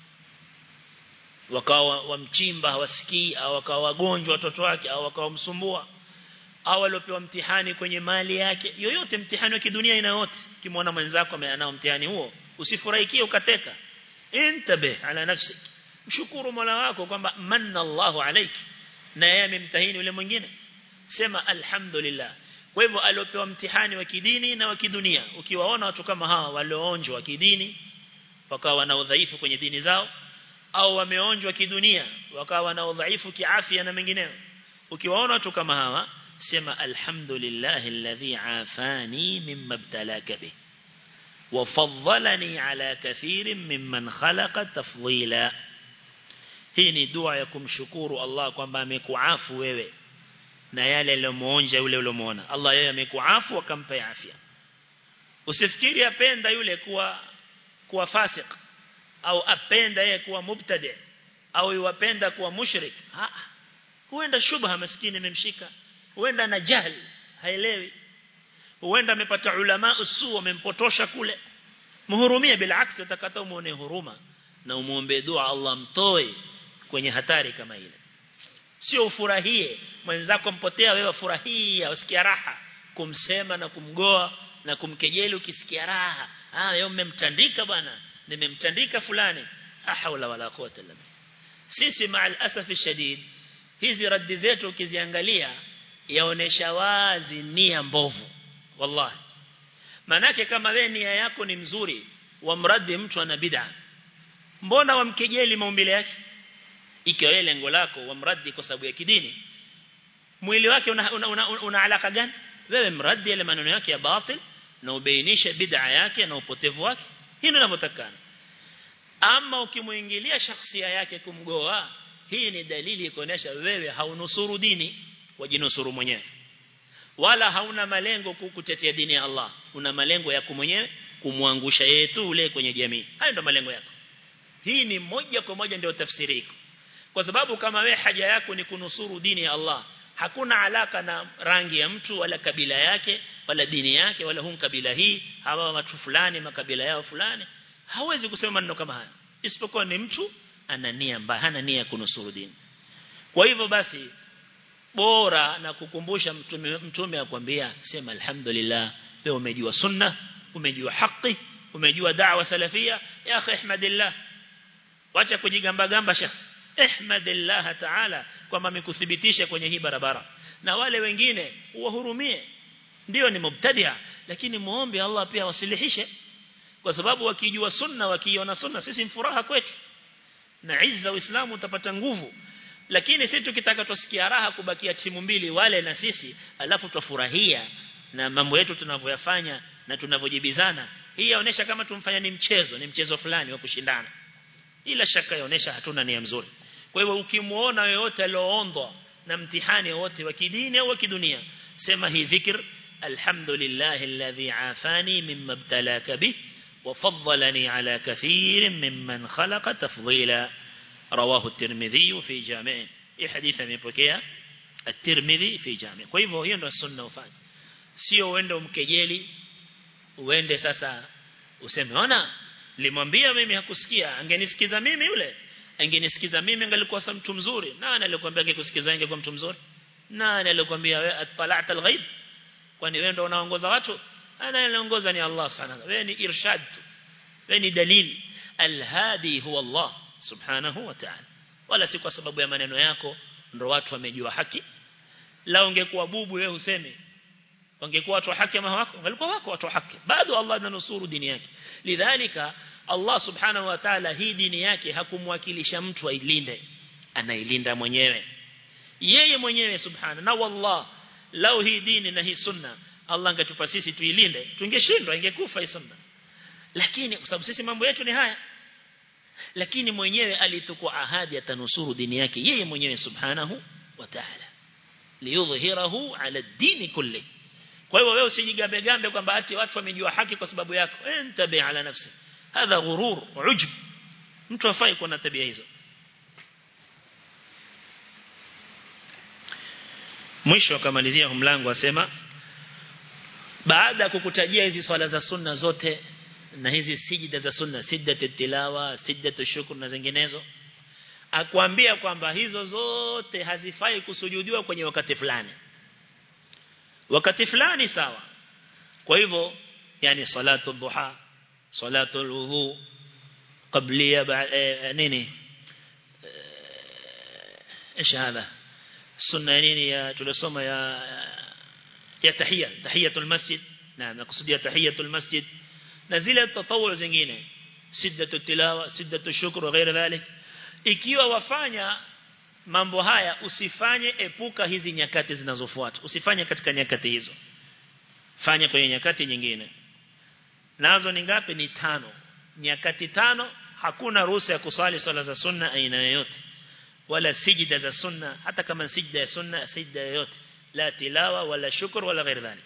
wakawa wamchimba hawasikii au wakawa wagonjwa watoto wake au wakawa msumbua au aliopewa mtihani kwenye mali yake yoyote mtihani wa kidunia ina yote kimwona mwenzako anao mtihani huo usifurahikie ukateka intabe ala nafsi mshukuru Mola wako kwamba manna Allahu alayki na yeye amemtahini yule mwingine sema alhamdulillah kwa hivyo aliopewa mtihani wa kidini na wa kidunia ukiwaona watu kama hawa walioonjwa wa kidini wakawa na udhaifu kwenye dini zao au wameonjwa kidunia wakawa na udhaifu kiafya na mengineyo ukiwaona watu kama hawa sema alhamdulillah alladhi afani mimma ibtalaka bih وفضلني على كثير ممن خلق تفضيلا hii ni dua ya kumshukuru Allah kwamba amekuafu wewe na yale aliyomuonja yule uliyomuona Allah yeye amekuafu akampa afya usifikiri apenda yule kuwa kuwa fasik au apenda yeye kuwa mubtadi au yuwapenda kuwa mushrik ha huenda shubha maskini imemshika huenda na jahl haelewi huenda amepata ulama usu wamempotosha kule muhurumie bila aksi utakata umuone huruma na umuombe dua Allah mtoe kwenye hatari kama ile sio ufurahie mwenzako mpotea wewe furahia usikia raha kumsema na kumgoa na kumkejeli ukisikia raha ah wewe umemtandika bwana nimemtandika fulani ahawla wala quwwata illa billah sisi maal asafi shadid hizi raddi zetu ukiziangalia yaonesha wazi nia mbovu wallahi manake kama wewe nia yako ni mzuri wamradi mtu ana bid'a mbona wamkejeli maumbile yake ikiwa wewe lengo lako wamradi kwa sababu ya kidini mwili wake una, una, una, una alaka gani wewe mradi yale maneno yake ya batil na ubainishe bid'a yake na upotevu wake hilo linavyotakana ama ukimuingilia shakhsia yake kumgoa hii ni dalili kuonesha wewe haunusuru dini wajinusuru mwenyewe wala hauna malengo kukutetea dini ya Allah una malengo yako mwenyewe kumwangusha yeye tu ule kwenye jamii hayo ndio malengo yako hii ni moja kwa moja ndio tafsiri iko kwa sababu kama we haja yako ni kunusuru dini ya Allah hakuna alaka na rangi ya mtu wala kabila yake wala dini yake wala hum kabila hii hawa watu fulani makabila yao fulani hawezi kusema maneno kama haya isipokuwa ni mtu ana nia mbaya hana nia ya kunusuru dini kwa hivyo basi bora na kukumbusha mtume mtume akwambia sema alhamdulillah wewe umejua sunna umejua haki umejua da'wa salafia ya akhi ahmadillah wacha kujigamba gamba shekh ihmadillah ta'ala kwamba amekuthibitisha kwenye hii barabara na wale wengine uwahurumie ndio ni mubtadia lakini muombe Allah pia wasilihishe kwa sababu wakijua sunna wakiona sunna sisi mfuraha kwetu na izza uislamu utapata nguvu lakini sisi tukitaka tusikia raha kubakia timu mbili wale na sisi alafu tufurahia na mambo yetu tunavyoyafanya na tunavyojibizana hii yaonesha kama tumfanya ni mchezo ni mchezo fulani wa kushindana ila shaka yaonesha hatuna nia nzuri kwa hivyo ukimuona yoyote alioondwa na mtihani wote wa kidini au wa kidunia sema hii dhikr alhamdulillah alladhi afani mimma ibtalaka bih وفضلني على كثير ممن خلق تفضيلا رواه الترمذي في جامع اي حديث amepokea الترمذي في جامع kwa hivyo hiyo ndio sunna ufanye sio uende umkejeli uende sasa useme ona limwambia mimi hakusikia angenisikiza mimi yule angenisikiza mimi angelikuwa mtu mzuri nani alikwambia angekusikiza angekuwa mtu mzuri nani alikwambia wewe atala'ta al-ghaib kwani wewe ndio unaongoza watu ana anaongoza ni Allah subhanahu wewe ni irshad wewe ni dalili al-hadi huwa Allah subhanahu wa ta'ala wala si kwa sababu ya maneno yako ndio watu wamejua haki la ungekuwa bubu wewe useme wangekuwa watu wa haki ama wako walikuwa wako watu wa haki bado Allah ananusuru dini yake lidhalika Allah subhanahu wa ta'ala hii dini yake hakumwakilisha mtu ailinde anailinda mwenyewe yeye mwenyewe subhana na wallah lao hii dini na hii sunna Allah angetupa sisi tuilinde tungeshindwa ingekufa hii sunna lakini kwa sababu sisi mambo yetu ni haya lakini mwenyewe alitukua ahadi atanusuru dini yake yeye mwenyewe subhanahu wa ta'ala liyudhhirahu ala dini kulli kwa hivyo wewe usijigambe gambe kwamba ati watu wamejua haki kwa sababu yako entabi ala nafsi hadha ghurur ujub mtu afai kuwa na tabia hizo mwisho akamalizia mlango asema baada ya kukutajia hizi swala za sunna zote na hizi sijida za sunna siddatu tilawa siddatu shukr na zinginezo akwambia kwamba hizo zote hazifai kusujudiwa kwenye wakati fulani wakati fulani sawa kwa hivyo yani salatu duha salatu alwudu qablia nini ايش هذا السنه nini ya tulisoma ya ya tahiyya tahiyatul masjid naam nakusudia tahiyatul masjid na zile tatawu zingine siddatu tilawa siddatu shukr na ghairi dhalik ikiwa wafanya mambo haya usifanye epuka hizi nyakati zinazofuata usifanye katika nyakati hizo fanya kwenye nyakati nyingine nazo ni ngapi ni tano nyakati tano hakuna ruhusa ya kusali swala za sunna aina yoyote wala sijida za sunna hata kama sijida ya sunna sijida yoyote la tilawa wala shukr wala ghairi dhalik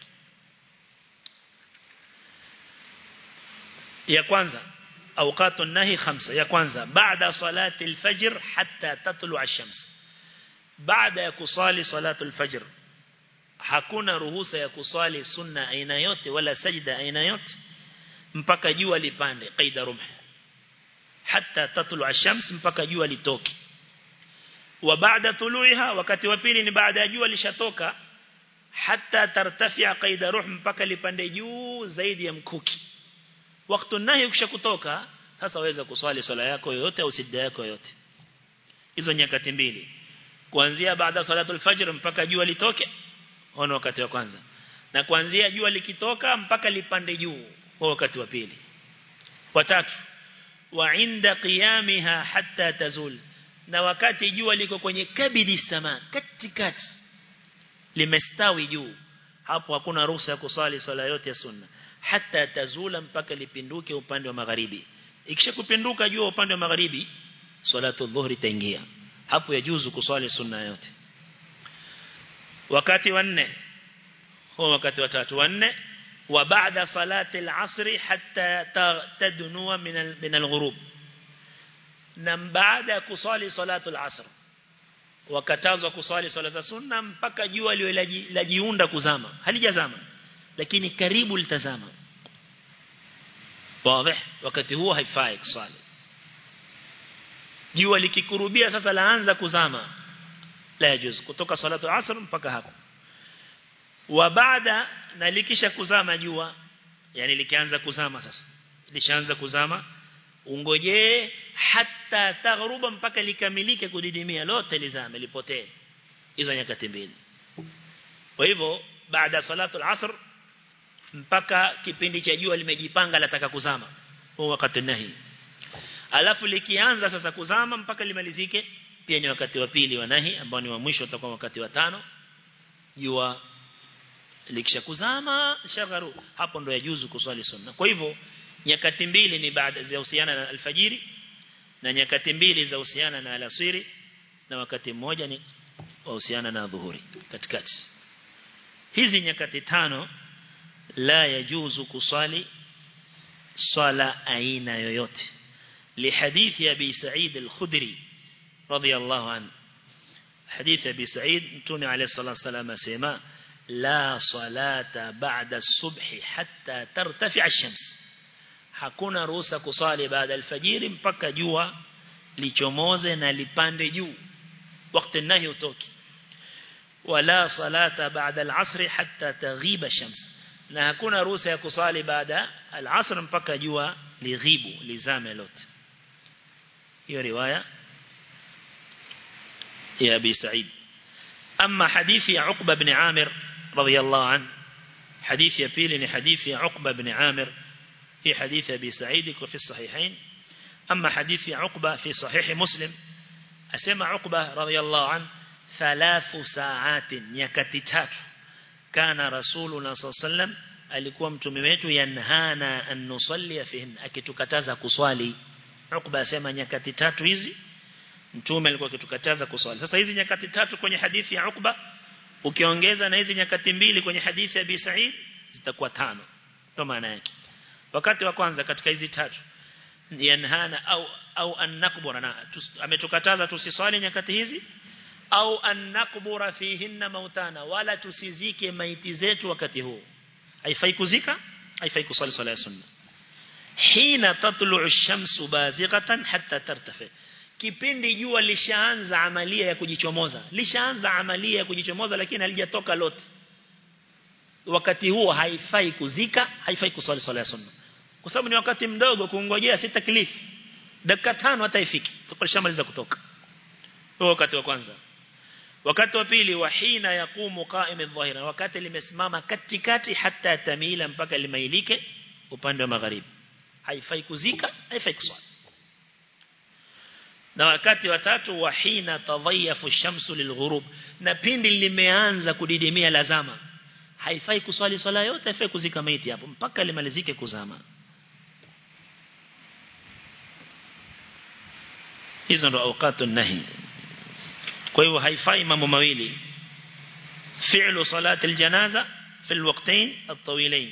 ya kwanza أوقات النهي خمسة يا كwanza بعد صلاة الفجر حتى تطلع الشمس بعد يكصالي صلاة الفجر hakuna ruhusa ya kuswali sunna aina yote wala sajda aina yote mpaka jua lipande qaida rumh hatta tatlu ash-shams mpaka jua litoke wa baada tuluiha wakati wa pili ni baada ya jua lishatoka hatta tartafia qaida ruh mpaka lipande juu zaidi ya mkuki wakati nahi ukisha kutoka sasa waweza kuswali swala yako yoyote au sijda yako yoyote hizo nyakati mbili kuanzia baada salatul fajr mpaka jua litoke ono wakati wa kwanza na kuanzia jua likitoka mpaka lipande juu kwa wakati wa pili watatu wa inda qiyamiha hatta tazul na wakati jua liko kwenye kabidi sama katikati limestawi juu hapo hakuna ruhusa ya kusali swala yote ya sunna hata tazula mpaka lipinduke upande wa magharibi ikisha kupinduka jua upande wa magharibi salatu dhuhri itaingia hapo yajuzu kuswali sunna yote wakati wa nne huo wakati wa tatu wa nne wa baada salati al-asr hatta tadnua min min al-ghurub na baada ya kuswali salatu al-asr wakatazwa kuswali swala za sunna mpaka jua liwe lajiunda kuzama halijazama lakini karibu litazama wazi wakati huo haifai kuswali jua likikurubia sasa laanza kuzama la yajuz kutoka salatu asr mpaka hapo wa baada na likisha kuzama jua yani likianza kuzama sasa lishaanza kuzama ungojee hata taghruba mpaka likamilike kudidimia lote lizame lipotee hizo nyakati mbili kwa hivyo baada salatu al-asr mpaka kipindi cha jua limejipanga lataka kuzama huo wakati nahi alafu likianza sasa kuzama mpaka limalizike pia ni wakati wa pili wa nahi ambao ni wa mwisho utakuwa wakati wa tano jua likisha kuzama shagharu hapo ndo yajuzu kuswali sunna kwa hivyo nyakati mbili ni baada za uhusiana na alfajiri na nyakati mbili za uhusiana na alasiri na wakati mmoja ni uhusiana na dhuhuri katikati hizi nyakati tano la yajuzu kusali swala aina yoyote لحديث أبي سعيد الخدري رضي الله عنه حديث أبي سعيد نتومي عليه الصلاة والسلام سيما لا صلاة بعد الصبح حتى ترتفع الشمس hakuna ruhusa kusali baada alfajiri mpaka jua lichomoze na lipande juu wakati nahi utoki wala salata baada al-asr hatta taghiba shams na hakuna ruhusa ya kusali baada al-asr mpaka jua lighibu lizame lote hiyo riwaya ya Abi Sa'id amma hadithi ya Uqba ibn Amir radiyallahu an hadithi ya pili ni hadithi ya Uqba ibn Amir هي حديث أبي سعيد في الصحيحين أما حديث عقبة في صحيح مسلم أسمى عقبة رضي الله عنه ثلاث ساعات يكتتات كان رسولنا صلى الله عليه وسلم alikuwa mtume wetu yanhana an nusalli fihin akitukataza kuswali Ukba asema nyakati tatu hizi mtume alikuwa akitukataza kuswali sasa hizi nyakati tatu kwenye hadithi ya Ukba ukiongeza na hizi nyakati mbili kwenye hadithi ya Abi Sa'id zitakuwa tano ndio maana yake wakati wa kwanza katika hizi tatu yanhana au au annakbura na ametukataza tusiswali nyakati hizi au annakbura fihinna mautana wala tusizike maiti zetu wakati huu haifai kuzika haifai kuswali swala ya sunna hina tatlu'u ash-shamsu bazighatan hatta tartafi kipindi jua lishaanza amalia ya kujichomoza lishaanza amalia ya kujichomoza lakini halijatoka lote wakati huo haifai kuzika haifai kuswali swala ya sunna kwa sababu ni wakati mdogo kuongojea si taklifu dakika tano hata ifiki tukalishamaliza kutoka huo wakati wa kwanza wakati wa pili wahina yakumu qa'im adh-dhahira wakati limesimama katikati hata tamila mpaka limailike upande wa magharibi haifai kuzika haifai kuswali na wakati wa tatu wahina tadhayafu shamsu lilghurub na pindi limeanza kudidimia lazama haifai kuswali swala yote haifai kuzika maiti hapo mpaka limalizike kuzama hizo ndo awqatu nahi kwa hivyo haifai mambo mawili fi'lu salati aljanaza fi alwaqtayn at-tawilayn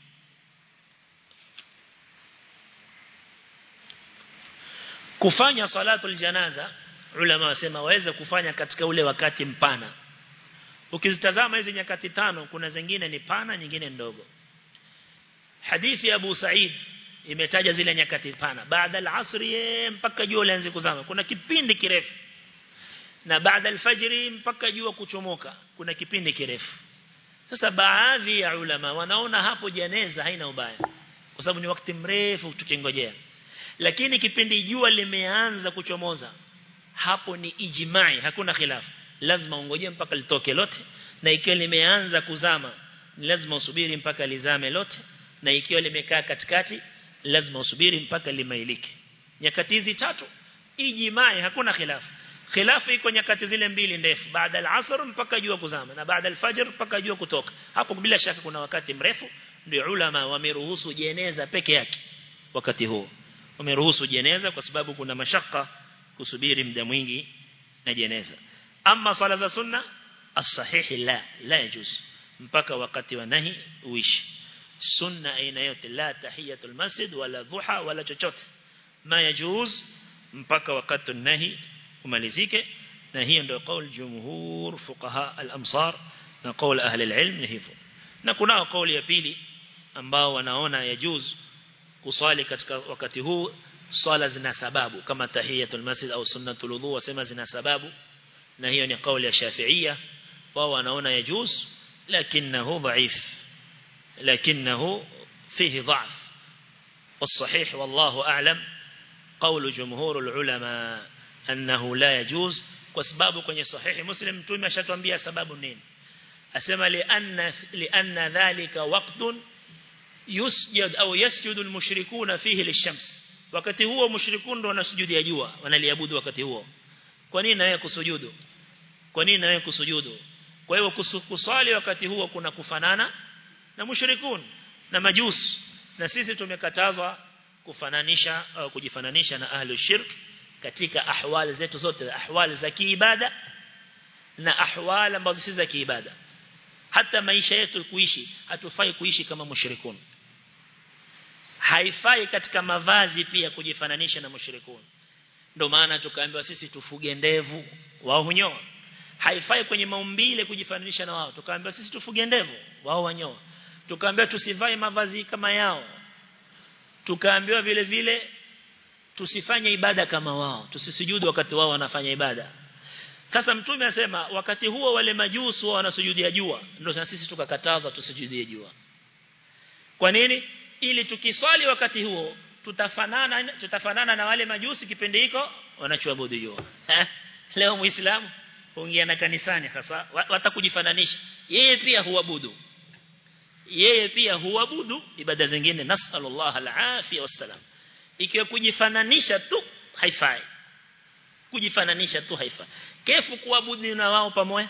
kufanya salatu aljanaza ulama wasema waweza kufanya katika ule wakati mpana ukizitazama hizi nyakati tano kuna zingine ni pana nyingine ndogo hadithi ya Abu Said imetaja zile nyakati pana baada al-asri mpaka jua lianze kuzama kuna kipindi kirefu na baada al-fajri mpaka jua kuchomoka kuna kipindi kirefu sasa baadhi ya ulama wanaona hapo jeneza haina ubaya kwa sababu ni wakati mrefu tukingojea lakini kipindi jua limeanza kuchomoza hapo ni ijimai hakuna khilafu lazima ungojee mpaka litoke lote na ikiwa limeanza kuzama ni lazima usubiri mpaka lizame lote na ikiwa limekaa katikati lazima usubiri mpaka limailike nyakati hizi tatu ijimai hakuna khilafu khilafu iko nyakati zile mbili ndefu baada al-asr mpaka jua kuzama na baada al-fajr mpaka jua kutoka hapo bila shaka kuna wakati mrefu ndio ulama wameruhusu jeneza peke yake wakati huo wameruhusu jeneza kwa sababu kuna mashaka kusubiri muda mwingi na jeneza ama sala za sunna as-sahih la la yajuz mpaka wakati wa nahi uishi sunna aina yote la tahiyatul masjid wala dhuha wala chochote ma yajuz mpaka wakati nahi umalizike na hiyo ndio kauli jumhur fuqaha al-amsar na kauli ahli al-ilm ni hivyo na kunao kauli ya pili ambao wanaona yajuz kuswali katika wakati huu swala zina sababu kama tahiyatul masjid au sunnatul wudhu wasema zina sababu na hiyo ni kauli ya shafi'ia wao wanaona yajuz lakinahu dhaif lakinahu fihi dha'f والصحيح والله أعلم قول جمهور العلماء أنه لا يجوز وسبابه kwenye صحيح مسلم mtume ashatuambia sababu nini asema lianna lianna dhalika waqtun yusjud au yasjudu almushrikuna fihi lishams wakati huo mushrikun ndo wanasujudia jua wanaliabudu wakati huo kwa nini na wewe kusujudu kwa nini na wewe kusujudu kwa hiyo kusali wakati huo kuna kufanana na mushrikun na majus na sisi tumekatazwa kufananisha au kujifananisha na ahlu shirk katika ahwali zetu zote ahwali za kiibada na ahwali ambazo si za kiibada hata maisha yetu kuishi hatufai kuishi kama mushrikun haifai katika mavazi pia kujifananisha na mushrikun ndio maana tukaambiwa sisi tufuge ndevu wao hunyoa haifai kwenye maumbile kujifananisha na wao tukaambiwa sisi tufuge ndevu wao wanyoa tukaambiwa tusivae mavazi kama yao tukaambiwa vile vile tusifanye ibada kama wao tusisujudu wakati wao wanafanya ibada sasa mtume asema wakati huo wale majusu wanasujudia jua ndio sisi tukakataza tusujudie jua kwa nini ili tukiswali wakati huo tutafanana tutafanana na wale majusi kipindi hiko wanachoabudu jua leo muislamu huingia na kanisani hasa watakujifananisha yeye pia huabudu yeye pia huabudu ibada zingine nasallallahu alafia wassalam ikiwa kujifananisha tu haifai kujifananisha tu haifai kefu kuabudu na wao pamoja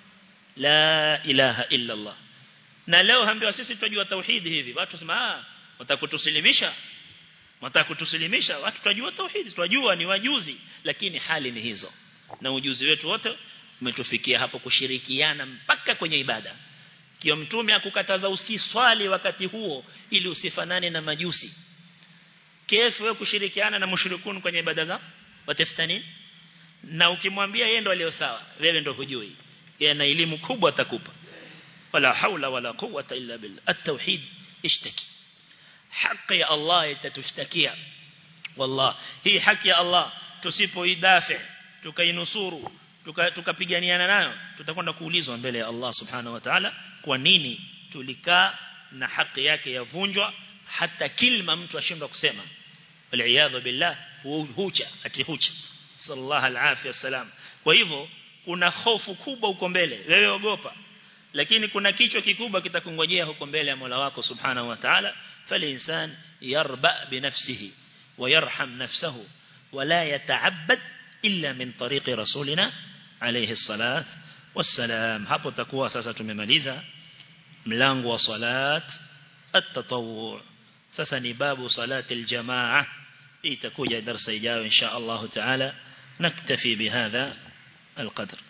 la ilaha illa allah na leo hambiwa sisi tunajua tauhidi hivi watu sema ah watakutusilimisha watakutusilimisha watu tunajua tauhidi tunajua ni wajuzi lakini hali ni hizo na ujuzi wetu wote umetufikia hapo kushirikiana mpaka kwenye ibada kio mtume akukataza usiswali wakati huo ili usifanane na majusi kefu wewe kushirikiana na mushrikun kwenye ibada za watafuta nini na ukimwambia yeye ndo aliyo sawa wewe ndo hujui yeye na elimu kubwa atakupa wala haula wala quwwata illa billah at-tauhid ishtaki haki ya Allah itatushtakia wallah hii haki ya Allah tusipoidafi tukainusuru tukapiganiana nayo tutakwenda kuulizwa mbele ya Allah subhanahu wa ta'ala kwa nini tulikaa na haki yake yavunjwa hata kilma mtu ashindwa kusema wal billah hucha atihucha sallallahu alaihi wasallam kwa hivyo kuna hofu kubwa huko mbele wewe ogopa lakini kuna kichwa kikubwa kitakungojea huko mbele ya Mola wako subhanahu wa ta'ala falinsan yarba binafsihi ويرحم نفسه ولا يتعبد إلا من طريق رسولنا عليه الصلاة والسلام hapo takuwa sasa tumemaliza mlango wa salat at-tatawwu sasa ni babu salat al-jamaa itakuja darasa ijayo insha Allah taala naktafi bihadha القدر